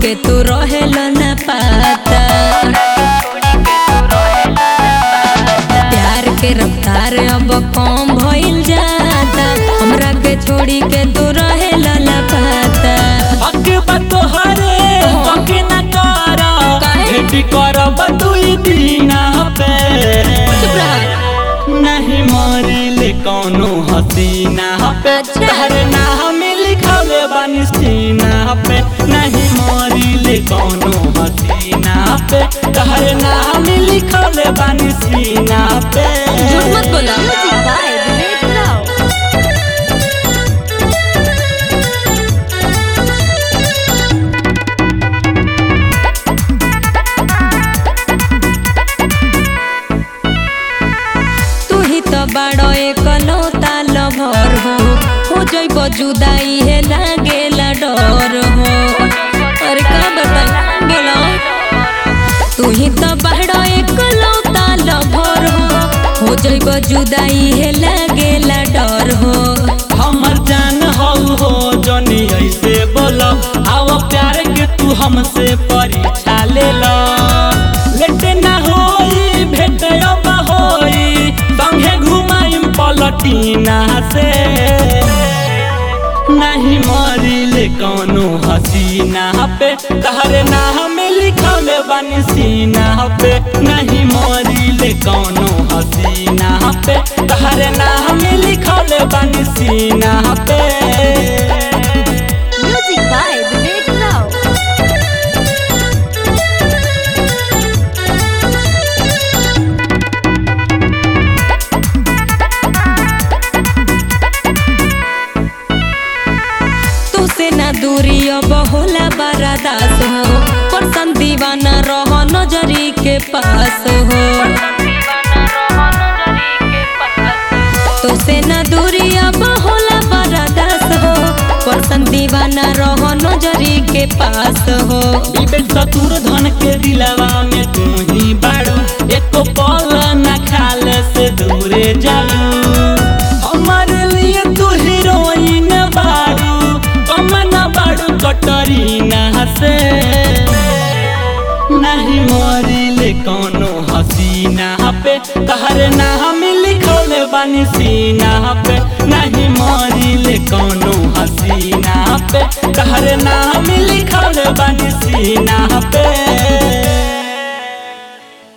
के तू रहेल न पाता प्यार के रफ्तार अब कम भइल जाता हमरा के छोड़ी के तू रहेल न पाता हक बा तोहरे हक न कर काहे? भेटी करब दुई दिना पे चुप रह। नहीं मरिले कौनो हसीना पे अच्छा। तहरे नाम लिखले बानी सीना पे नहीं मरिले कौनो हसीना पे तहरे नाम लिखले बानी सीना पे झूठ मत बोला तू ही तो बड़ो एकलौता लभर हो हो जइब जुदाई है लागेला डर हो अरे का बता गेलो तू ही तो बड़ो एकलौता लभर हो हो जइब जुदाई है लागेला डर हो हमर जान हो हो जनी ऐसे बोलो आओ प्यार के तू हमसे परीक्षा ले लो लेट ना होई भेट अब होई संगे घुमाइम पलटीना से नहीं मरिले कौनो हसीना पे तहरे नाम लिखले बानी सीना पे नहीं मरिले कौनो हसीना पे तहरे नाम लिखले बानी सीना पे म्यूजिक बाय विवेक राव तुसे ना दूरी अब होला बरादास हो परसन दीवाना रह नजरी के पास हो तुसे ना दूरी अब होला बरादास हो परसन दीवाना रह नजरी के पास हो विवेक सतुर धन के दिलवा में तू ही बाड़ू एको पल न खाल से दूरे जालू हमारे लिए तू हीरोइन बाड़ू कम न बाड़ू कटरीना से नहीं मरिले कौनो हसीना पे तहरे नाम लिखले बानी सीना पे नहीं मरिले कौनो हसीना पे तहरे नाम लिखले बानी